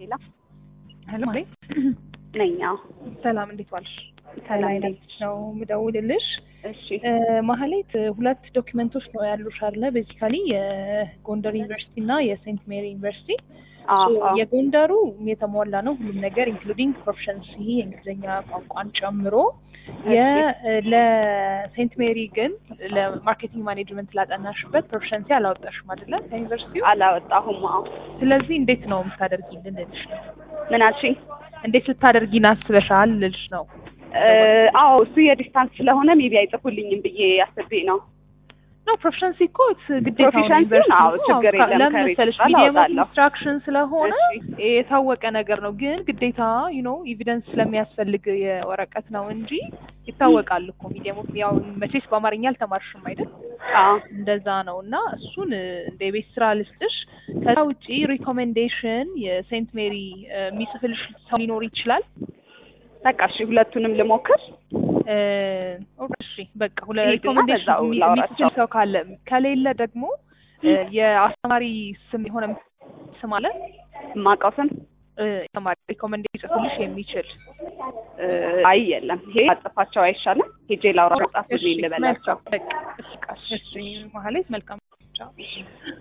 ሌላ ሄሎ ማለት ነኝ። አዎ ሰላም፣ እንዴት ዋልሽ? ሰላም ከላይ ነኝ። ነው የምደውልልሽ። እሺ ማህሌት ሁለት ዶክመንቶች ነው ያሉሽ አለ ቤዚካሊ የጎንደር ዩኒቨርሲቲ እና የሴንት ሜሪ ዩኒቨርሲቲ አዎ ሶ አዎ የጎንደሩ የተሟላ ነው ሁሉም ነገር ኢንክሉዲንግ ፕሮፊሸንሲ የእንግሊዝኛ ቋንቋን ጨምሮ የ- ለሴንት ሜሪ ግን ለማርኬቲንግ ማኔጅመንት ላጠናሽበት ፕሮፊሸንሲ አላወጣሽም አይደለ ከዩኒቨርሲቲው አላወጣሁም። አዎ ስለዚህ እንዴት ነው የምታደርጊልን ልልሽ ነው ምን አልሽኝ? እንዴት ልታደርጊን አስበሻል ልልሽ ነው እ፣ አዎ እሱ የዲስታንስ ስለሆነ ሜቢ አይጽፉልኝም ብዬ አስቤ ነው። ነው ፕሮፌሽንሲ እኮ ግዴታ Proficiency አዎ፣ ችግር የለም። ለምን ከሬት መሰለሽ ቃል ሚዲየም ኦፍ አወጣለሁ። ኢንስትራክሽን ስለሆነ እሺ። የታወቀ ነገር ነው። ግን ግዴታ ዩ ኖ ኤቪደንስ ስለሚያስፈልግ የወረቀት ነው እንጂ ይታወቃል እኮ ሚዲየም ኦፍ ያው መቼስ በአማርኛ አልተማርሽም አይደል? አዎ እንደዛ ነው እና እሱን እ፣ እንደ ቤት ስራ ልስጥሽ። ከዛ ውጪ ሪኮሜንዴሽን የሴንት ሜሪ እ፣ የሚጽፍልሽ ሰው ሊኖር ይችላል። በቃ እሺ፣ ሁለቱንም ልሞክር። እ፣ እሺ በቃ ሁለ ሂድና ሪኮሜንዴሽን በዛው የሚ- ላውራቸው። የሚጽፍ ሰው ካለ ከሌለ ደግሞ እ፣ የአስተማሪ ስም የሆነ ስም አለ የማውቀው ስም እ፣ ተማሪ ሪኮመንድ ሊጽፍልሽ የሚችል እ፣ አይ የለም። ይሄ አጽፋቸው አይሻልም? ሄጄ ላውራ ጻፉልኝ ልበላቸው። መልካም በቃ እሺ፣ እሺ ማህሌት መልካም ቻው